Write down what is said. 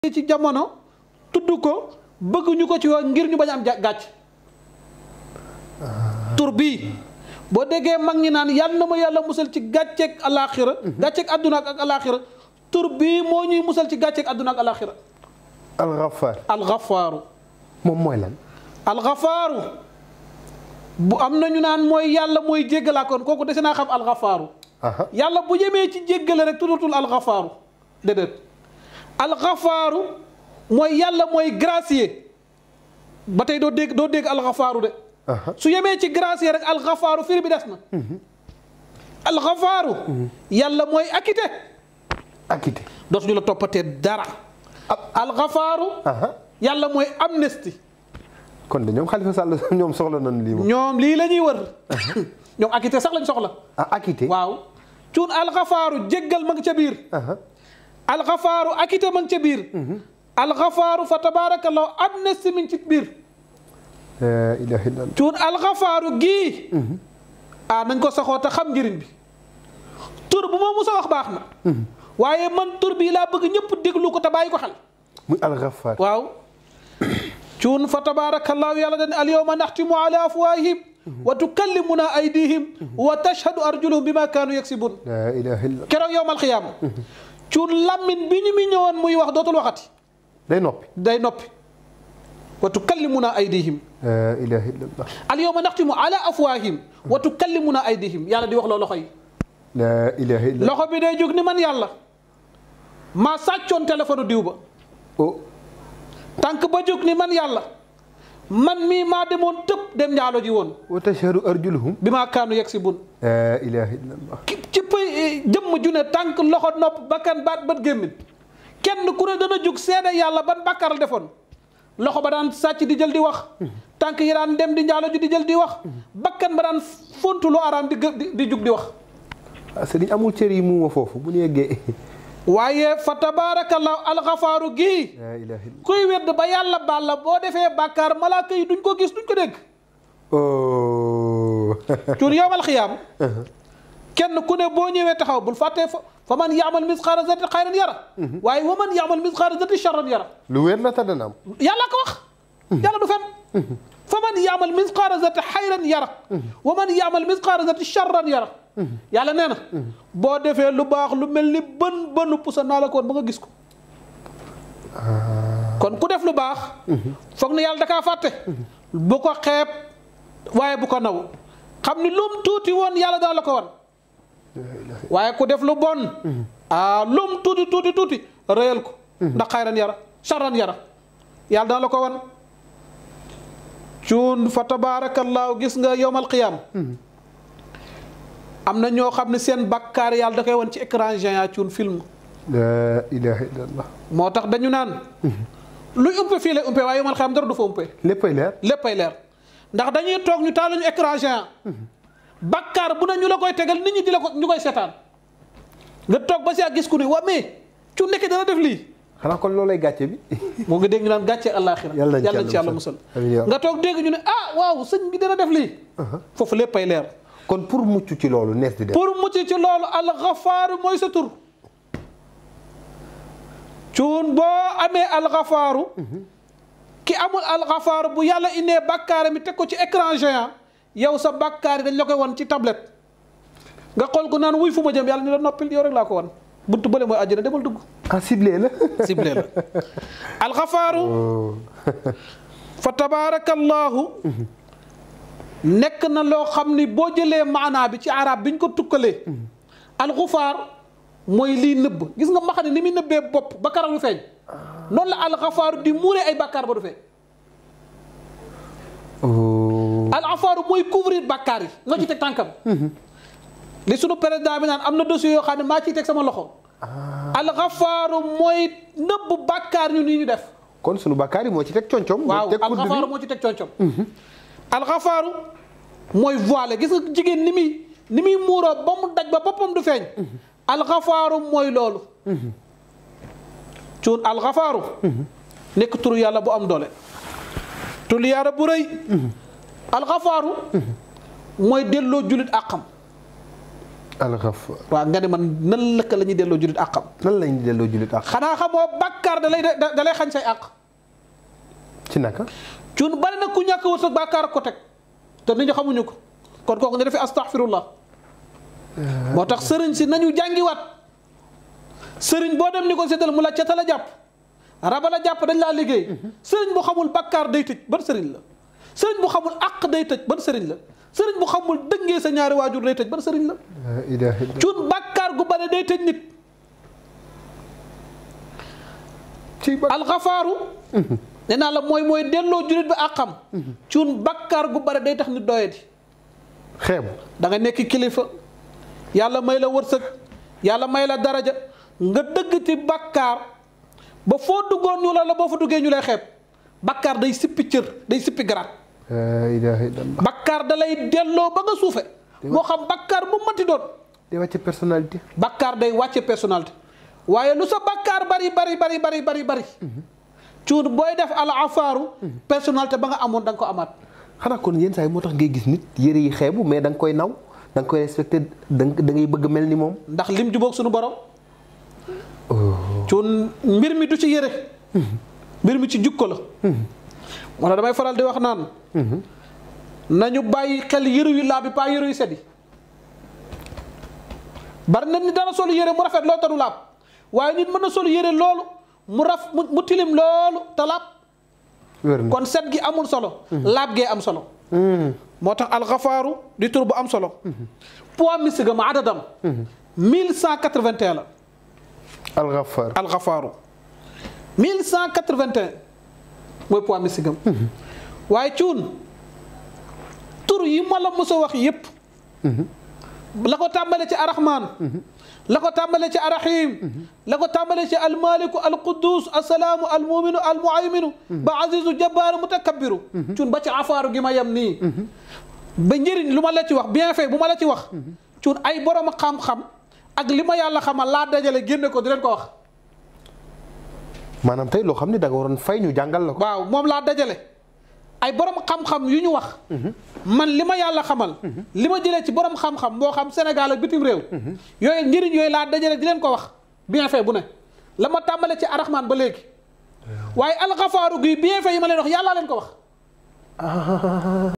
ci jamono tudd ko bëgg ñu ko ci woon ngir ñu bañ am gàcc tur bii boo déggee mag ñi naan yàlla na ma yàlla musal ci gàcceeg alaaxira gàcceeg àdduna ak alaaxira tur bii moo ñuy musal ci gàcceeg àdduna ak alaaxira alxafaar alxafaaru moom mooy lan alxafaaru bu am na ñu naan mooy yàlla mooy jéggalaakoon kooku dese naa xam alxafaaru aha yàlla bu jëmee ci jéggale rek tuddatul alxafaaru déedéet alxafaaru mooy yàlla mooy gracier ba tey doo dégg doo dégg alxafaaru de aha su yemee ci gracier rek alxafaaru firi bi des na alxafaaru yàlla mooy acquitté acquitté dootuñu la toppatee dara alxafaaru aha yàlla mooy amnesty kon de ñoom Khalifa Sall ñoom soxla nañ lii moom ñoom lii la ñuy wër ñoom acquitté sax lañ soxla ah acquitté waaw cuun alxafaaru jéggal ma ngi ca biir aha alxafaaru acquitté ma ngi ca biir alxafaaru fa tabaarakallahu amnesty mi ngi ci biir la ilaha illallah cuun alxafaaru gii ah nañ ko saxoo te xam njëriñ bi tur bu ma musa wax baax na waaye man tur bii laa bëgg ñëpp déglu ko te bàyyi ko xel muy alxafaar waaw cuun fa tabaarakallahu yàlla dañ alyawma naxtimu ala afwaahihim wa tukallimuna aydihim wa tashhadu arjuluhum bima kaanu yaksibun la ilaha illallah keroog yowmal xiyaama cuun lammin bi ñu mi ñëwoon muy wax dootul waxati day noppi day noppi wa tukallimuna aydihim la ilaha illallah alyawma naxtimu ala afwaahihim wa tukallimuna aydihim yàlla di wax loo loxo yi la ilaha illallah loxo bi day jóg ni man yàlla maa sàccoon téléphone diw ba oh tànk ba jóg ni man yàlla man mii maa demoon tëb dem njaalo ji woon wa tashhadu arjuluhum bi maa kaanu yegg si bun la ilaha illallah ki ci pay jëmm ju ne tànk loxo nopp bakkan baat bët gémmin kenn ku ne dana jóg seede yàlla ban bàkkaar la defoon loxo ba daan sàcc di jël di wax tànk yi daan dem di njaalo ji di jël di wax bakkan ba daan fontu lu araam di gë- di di jug di wax ah sëriñ amul cër yi muuma foofu bu ñu yeggee waaye fa tabaarakallahu alxafaaru gii la ilaha illallah kuy wedd ba yàlla baal la boo defee bàkkaar malaaka yi duñ ko gis duñ ko dégg oh cuun yowmal xiyaam kenn ku ne boo ñëwee taxaw bul fàttee fa fa man yaamal misqaara zati xayran yara waaye wa man yaamal misqaara zati charran yara lu wér la te dana am yàlla ko wax yàlla du fen fa man yaamal misqaara zati xayran yara wa man yaamal misqaara zati charran yara yàlla nee na boo defee lu baax lu mel ni bën bënu pusa naa la ko woon ba nga gis ko kon ku def lu baax foog na yàlla da kaa fàtte bu ko xeeb waaye bu ko naw xam ni lum tuuti woon yàlla dana la ko wan waaye ku def lu bon ah lum tuuti tuuti tuuti rëyal ko ndax xayran yara charran yara yàlla dana la ko wan cuun fa tabaarakallaahu gis nga yowmal qiyaam am na ñoo xam ne seen bakkaar yàlla da koy wan ci écran géant cuun film la ilaha illallah moo tax dañu naan luy umpe fii lay umpe waaye yowmal qiyaam dara du fa umpe léppay leer léppay leer ndax dañuy toog ñu taal ñu écran géant bakkaar bu ne ñu la koy tegal nit ñi di la ko ñu koy seetaan nga toog ba si ak gis ku ne waa mais cu nekk dana def lii xanaa kon loolay gàcce bi moo nga dégg ñu naan gàcce àllaaxira Yàlla nañ ci yàlla nañ ci yàlla yàlla musal musal. Amiin yaa nga toog dégg ñu ne ah waaw sëñ bi dana def lii foofu léppay leer kon pour mucc ci loolu nees di def pour mucc ci loolu alxafaaru mooy sa tur cuun boo amee alxafaaru ki amul alxafaaru bu yàlla indee bàkkaar mi teg ko ci écran géant yow sa bàkkaar yi dañ la koy wan ci tablette nga xool ko naan wuy fu ma jëm yàlla ni la noppil yow rek laa ko wan buntu bële mooy àjjana demal dugg ah ciblé la ciblé la alxafaaru fa tabaarakallaahu nekk na loo xam ni boo jëlee maanaa bi ci arab bi ñu ko tukkalee alxufaar mooy lii nëbb gis nga ma xam ne ni muy nëbbee bopp ba karaw lu feeñ noonu la alxafaaru di muuree ay bàkkaar ba du feeñ alxafaaru mooy couvrir bàkkaar yi nga ci teg tànkam li sunu président bi naan am na dossier yoo xam ne maa ciy teg sama loxo alxafaaru mooy nëbb bàkkaar ñu nii ñu def kon sunu bakkaar yi moo ci teg concom waaw teg kudd alxafaaru bi moo ci teg concom alxafaaru mooy voilé gis nga jigéen ni muy ni muy muuroo ba mu daj ba boppam du feeñ alxafaaru mooy loolu cuun alxafaaru nekk turu yàlla bu am doole turu yàlla bu rëy alxafaaru mooy delloo julit àqam alxafaar waaw nga ne man nan lëkka la ñuy delloo jullit àqam nan lañ di delloo jullit ak xanaa xamoo bàkkaar da lay da da lay xañ say àq ci naka cuun bari na ku ñàkk wërsëg bàkkaar ko teg te nit ñi xamuñu ko kon kooku ne dafay astaghfirullah moo tax sëriñ si nañu jàngiwaat sëriñ boo dem ni ko séddal mu la ca la jàpp raba la jàpp dañ laa liggéey sëriñ bu xamul bàkkaar day tëj ban sëriñ la sëriñ bu xamul àq day tëj ban sëriñ la sëriñ bu xamul dëngee sa ñaari waajur day tëj ban sëriñ la laa ilaaha illa cuun bàkkaar gu bare day tëj nit ci ba alxafaaru nee naa la mooy mooy delloo jullit bi àqam cuun bàkkaar gu bare day tax nit doyadi xeebu da nga nekk kilifa yàlla may la wërsëg yàlla may la daraja nga dëgg ci bàkkaar ba foo duggoon ñu la la boo fa duggee ñu lay xeeb bàkkaar day sippi cër day sippi garaat laa ilaaha illa bàkkaar da lay delloo ba nga suufe moo xam bàkkaar bu mati doon day wàcce personnalité bàkkaar day wàcce personnalité waaye lu sa bàkkaar bari bari bari bari bari bari cuun booy def al afaaru personnalité ba nga amoon da nga ko amaat xanaa kon yenn saa yi moo tax ngay gis nit yére yi xeebu mais da nga koy naw da nga koy respecté da nga da ngay bëgg mel ni moom ndax lim jubóog suñu borom cuun mbir mi du ci yére mbir mi ci jukko la wala damay faral di wax naan nañu bàyyi xel yëru yu laa bi pas yëru yu sedd yi bari na ni dana solu yére mu rafet loolu tanu laab waaye nit mën na solu yére loolu mu raf mu mu tilim loolu te laab wér na kon set gi amul solo laab gee am solo moo tax alxafaaru di tur bu am solo poids mystique ma adadam 1181 la alxafaar alxafaaru 1181 mooy poids mystique am waaye cuun tur yi ma la mos a wax yépp la ko tàmbale ci arrahman la ko tàmbale ci arrahim la ko tàmbale ci almaliku alquddus assalaamu almuminu almuhayminu ba azizu jabbaaru mutakabbiru cuun ba ci afaaru gi ma yem nii ba njëriñ lu ma la ci wax bien fait bu ma la ci wax cuun ay borom xam-xam ak li ma yàlla xamal laa dajale génne ko di leen ko wax maanaam tey loo xam ne da nga waroon fay ñu jàngal la ko waaw moom laa dajale ay borom xam-xam yu ñu wax man li ma yàlla xamal li ma jëlee ci borom xam-xam moo xam Sénégal ak bitim réew yooyu njëriñ yooyu laa dajale di leen ko wax bien fait bu ne la ma tàmbale ci arahman ba léegi waaye alxafaaru gi bien fait yi ma leen wax yàllaa leen ko wax